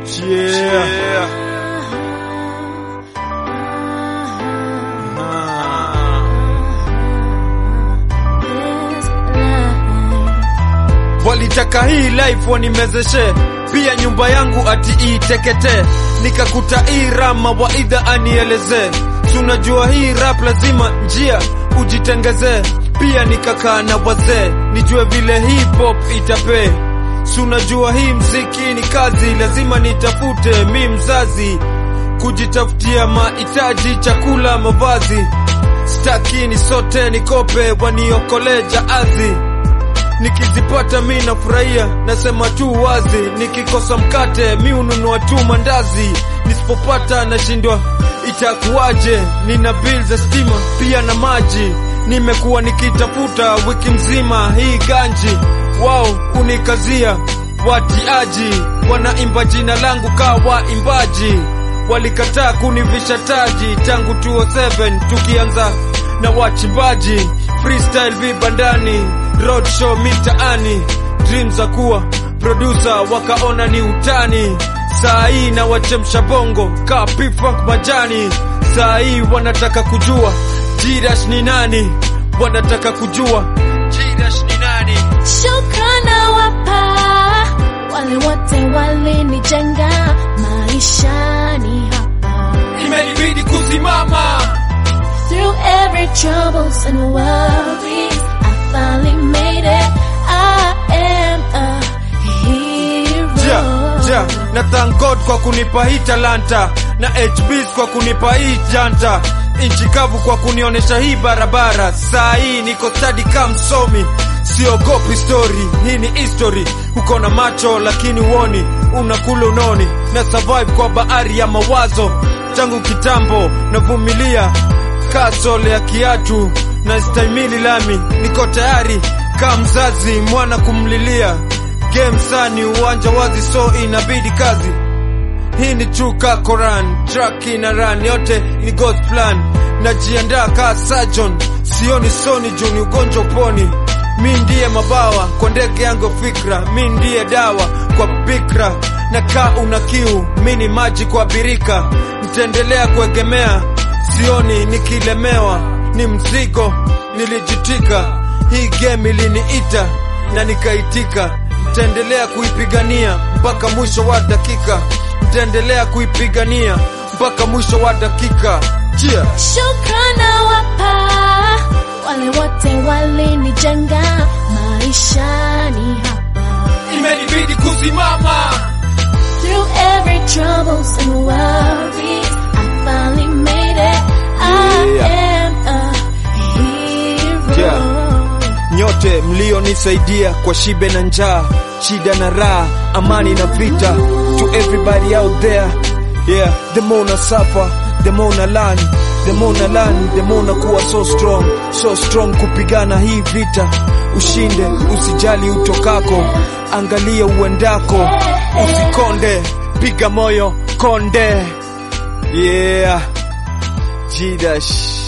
Yeah. Walitaka hii life wanimezeshe, pia nyumba yangu ati itekete, nikakuta hii rama waidha anieleze, tunajua hii rap lazima njia ujitengeze, pia nikakaa na wazee nijue vile hip hop itapee Sunajua hii mziki ni kazi, lazima nitafute mi mzazi, kujitafutia mahitaji, chakula, mavazi. Staki ni sote nikope, waniokole jaazi. Nikizipata mi nafurahia, nasema tu wazi. Nikikosa mkate mi ununua tu mandazi, nisipopata nashindwa itakuwaje. Nina bill za stima pia na maji, nimekuwa nikitafuta wiki mzima hii ganji wao unikazia watiaji, wanaimba jina langu kaa waimbaji, walikataa kunivisha taji tangu 207 tukianza na wachimbaji, freestyle vibandani, road show mitaani, dream za kuwa producer wakaona ni utani. Saa hii na wachemsha bongo kaa P-Funk majani, saa hii wanataka kujua Jidash ni nani, wanataka kujua Jidash ni nani. Shukrana wapa wale wote walinijenga maishani hapa. Imenibidi kusimama Through every troubles and worries, I finally made it. I am a hero. ja, ja, na thank God kwa kunipa hii talanta na HBs kwa kunipa hii janta inchi kavu kwa kunionyesha hii barabara. Saa hii niko stadi kama msomi, siogopi story. Hii ni history, uko na macho lakini uoni, unakula unoni na survive kwa bahari ya mawazo. Tangu kitambo navumilia kasole ya kiatu na stahimili lami, niko tayari kama mzazi mwana kumlilia game sani uwanja wazi, so inabidi kazi. Hii ni true ka Quran, track ina run, yote ni God's plan. Najiandaa ka surgeon, sioni soni juu ni ugonjwa uponi. Mi ndiye mabawa kwa ndege yangu fikra, mi ndiye dawa kwa bikra. Na kaa una kiu, mi ni maji kwa birika. Nitaendelea kuegemea, sioni nikilemewa, ni mzigo nilijitika. Hii game iliniita na nikaitika nitaendelea kuipigania mpaka mwisho wa dakika, nitaendelea kuipigania mpaka mwisho wa dakika. Cheer. Shukrana wapa wale wote walinijenga maishani hapa. Imenibidi kusimama Through every troubles and worries, I finally made it. I Yeah. am a hero. Yeah. nyote mlionisaidia kwa shibe na njaa, shida na raha, amani na vita. To everybody out there, yeah, the more na suffer, the more na learn, the more na learn, the more na kuwa so strong, so strong kupigana hii vita. Ushinde, usijali utokako, angalia uendako, usikonde, piga moyo konde, yeah, Jidash.